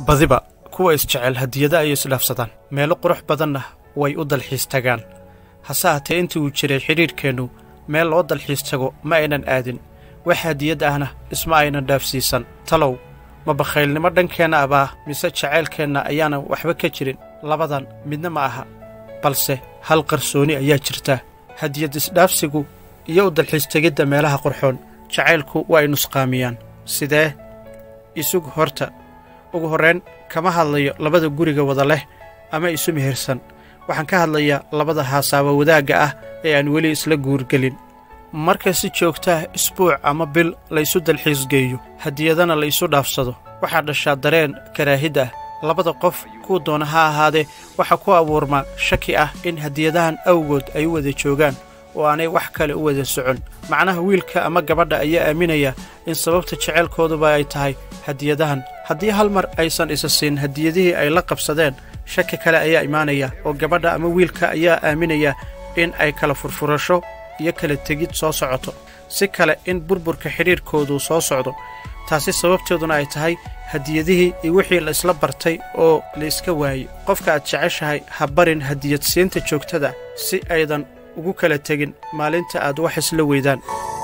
badiba kuwa isjecel hadiyada ayay isdhaafsadaan meelo qurux badanna way u dalxiis tagaan hase haatee intii uu jiray xidhiidhkeennu meel loo dalxiis tago ma aynan aadin wax hadiyad ahna isma aynan dhaafsiisan talow ma bakhaylnimo dhankeenna abaa mise jacaylkeenna ayaanan waxba ka jirin labadan midna ma aha balse hal qarsooni ayaa jirta hadiyad isdhaafsigu iyo u dalxiis tegidda meelaha qurxoon jacaylku waa ay nusqaamiyaan sidee isug horta ugu horrayn kama hadlayo labada guriga wada leh ama isu mehersan waxaan ka hadlayaa labada haasaaba wadaagga ah ee aan weli isla guurgelin marka si joogtaah isbuuc ama bil laysu dalxiisgeeyo hadiyadana la isu dhaafsado waxaa dhashaa dareen karaahid ah labada qof kuu doona ha ahaadee waxaa ku abuurmaa shaki ah in hadiyadahan awgood ay u wada joogaan oo aanay wax kale u wada socon macnaha wiilka ama gabadha ayaa aaminaya in sababta jeceylkooduba ay tahay hadiyadahan haddii hal mar aysan isa siin hadiyadihii ay la qabsadeen shaki kale ayaa imaanaya oo gabadha ama wiilka ayaa aaminaya in ay kala furfurasho iyo kala tegid soo socoto si kale in burburka xidhiidhkoodu soo socdo taasi sababteeduna ay tahay hadiyadihii iyo wixii la isla bartay oo la iska waayey qofka aad jeceshahay ha barin hadiyad siinta joogtada si aydan ugu kala tegin maalinta aad wax isla weydaan